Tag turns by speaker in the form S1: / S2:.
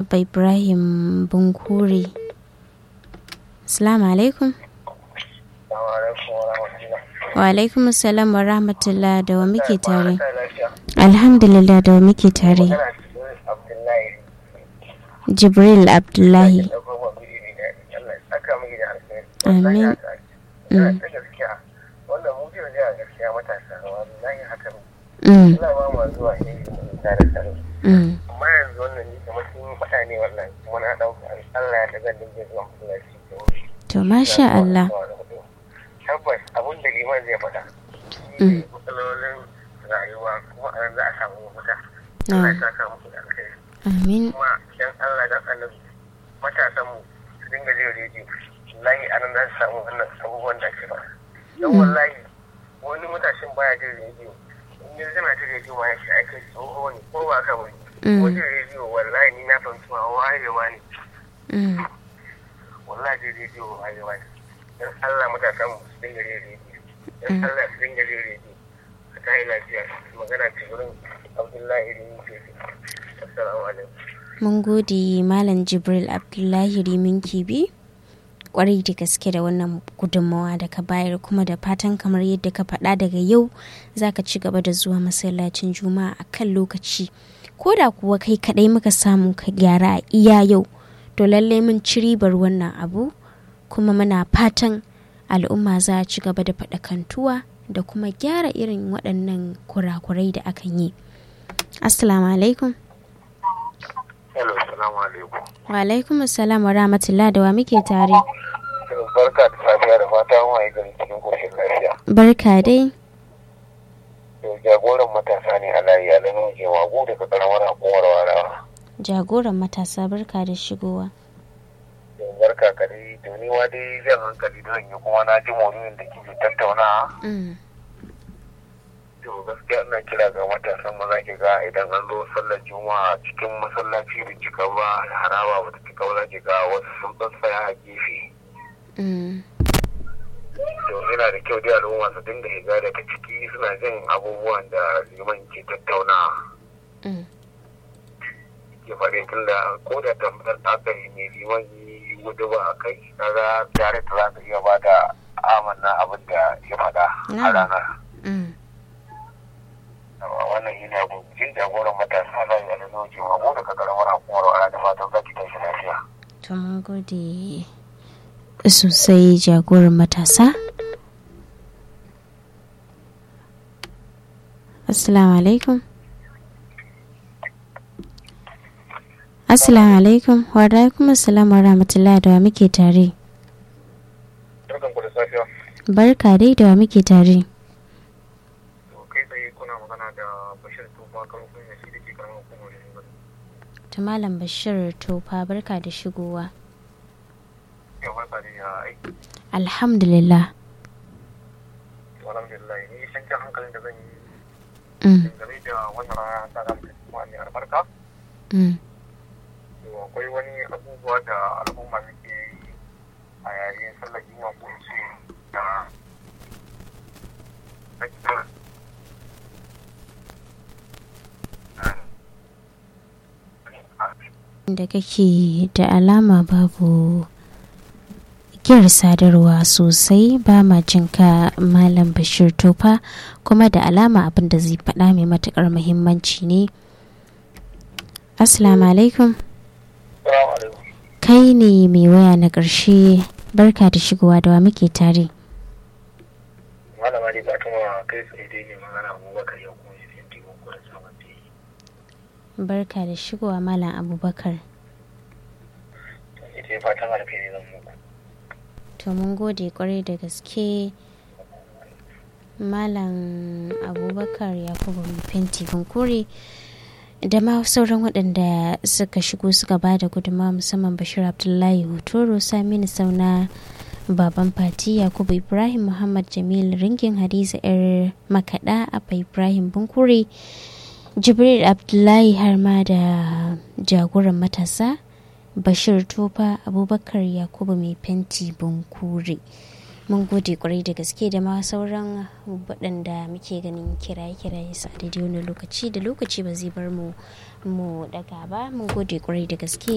S1: abba ibrahim bunkure assalamu alaikum wa alaikum assalam wa rahmatullah da wa muke tare alhamdulillah da wa muke tare jibril abdullahi amin Mm.
S2: wannan mu jiya jiya gaskiya matasa wallahi haka ne
S1: Mm.
S2: ina ba ma zuwa ne da da tsaro
S1: Mm.
S2: amma yanzu wannan ni kamar sun yi faɗa ne wannan kuma na ɗauka Allah ya ta zan dinga zuwa masallaci da wuri
S1: to masha Allah
S2: tabbas abin da liman zai faɗa shi
S1: Mm.
S2: ne matsalolin rayuwa kuma a nan za a samu mafita
S1: Ah.
S2: Allah ya saka muku da alkhairi
S1: amin
S2: kuma dan Allah dan annabi matasan mu su dinga jin rediyo wallahi a nan za su samu wannan abubuwan da ake faɗa dan wallahi wani matashin baya jin rediyo in yanzu kana jin rediyo ma ya ce ake tsoho ne ko ba ka bane
S1: Mm.
S2: ko jin rediyo wallahi ni na fahimci ma wayewa ne
S1: Mm.
S2: wallahi jin rediyo wayewa ne dan Allah matasan mu su dinga jin rediyo dan Allah su dinga jin rediyo ka tayi lafiya magana ce wurin Abdullahi Rini Kefi assalamu alaikum
S1: mun gode malam jibril abdullahi rimin kibi kwarai da gaske da wannan gudunmawa da ka bayar kuma da fatan kamar yadda ka faɗa daga yau za ka ci gaba da zuwa masallacin juma'a a kan lokaci ko da kuwa kai kaɗai muka samu ka gyara a iya yau to lallai mun ci ribar wannan abu kuma muna fatan al'umma za a ci gaba da faɗakantuwa da kuma gyara irin waɗannan kurakurai da akan yi assalamu alaikum
S2: Hello, assalamu alaikum.
S1: wa alaikum assalam wa rahmatullah da wa muke tare
S2: Barka da safiya da fata an waye gari cikin koshin lafiya.
S1: barka dai
S2: To jagoran matasa ne a layi alamun jemagu daga karamar hukumar warawa.
S1: jagoran matasa barka da shigowa
S2: To barka ka dai to ni ma dai zan hankali da yi kuma na ji maudu'in da kike tattauna.
S1: Mm,
S2: To gaskiya ina kira ga matasan maza ki ga idan an zo sallar juma'a cikin masallaci da cika ba haraba ba ta cika ba za ki ga wasu sun tsaya a gefe.
S1: mm,
S2: to yana da kyau dai al'umma su dinga shiga daga ciki suna jin abubuwan da liman ke tattauna
S1: mm,
S2: ke faɗi tun da ko da tambayar da aka yi ne liman yi gudu ba a kai kaga tare ta za ka iya ba da amanna abin da ya faɗa a
S1: Na'am.
S2: ranar
S1: mm.
S2: Amma wannan yi ne jin jagoran matasa na yi alamun jimagu daga karamar hukumar wa da fatan za ki tashi lafiya.
S1: to mun gode sosai jagoran matasa assalamu alaikum assalamu alaikum wa alaikum assalam wa rahmatullah da wa muke tare
S2: Barkan ku da safiya.
S1: barka dai da wa muke tare
S2: To kai tsaye kuna magana da Bashir Tufa kan kunya shi da ke karamar hukumar Yanzu.
S1: ta malam bashir tofa barka da shigowa
S2: Yau barka da ya aiki.
S1: alhamdulillah
S2: alhamdulillah ni san jan hankalin da zan yi
S1: mm,
S2: dangane da wannan rana ta da muka kuma ne albarka
S1: mm,
S2: to akwai wani abubuwa da al'umma suke yi a yayin sallar juma'a ko in ce da
S1: da kake da alama babu giyar sadarwa sosai ba ma jinka malam bashir tofa kuma da alama abin da zai faɗa mai matukar muhimmanci ne assalamu alaikum
S2: Salamu alaikum.
S1: kai ne mai waya na ƙarshe barka da shigowa da wa muke tare
S2: Malama dai Fatima kai tsaye dai ne magana Abubakar ya kuma yi finti ko da sabon da yi.
S1: barka da shigowa malam abubakar
S2: Ita fatan alkhairi zan muku.
S1: to mun gode kwarai da gaske malam abubakar yakubu mai fenti bunkure da ma sauran waɗanda suka shigo suka ba da gudunmawa musamman bashir abdullahi hotoro saminu sauna baban fati yakubu ibrahim muhammad jamil ringin hadiza yar makaɗa abba ibrahim bunkure jibril abdullahi har ma da jagoran matasa bashir tofa abubakar yakubu mai fenti bunkure mun gode kwarai da gaske da ma sauran waɗanda muke ganin kiraye-kiraye su a daidai wani lokaci da lokaci ba zai bar mu mu daga ba mun gode kwarai da gaske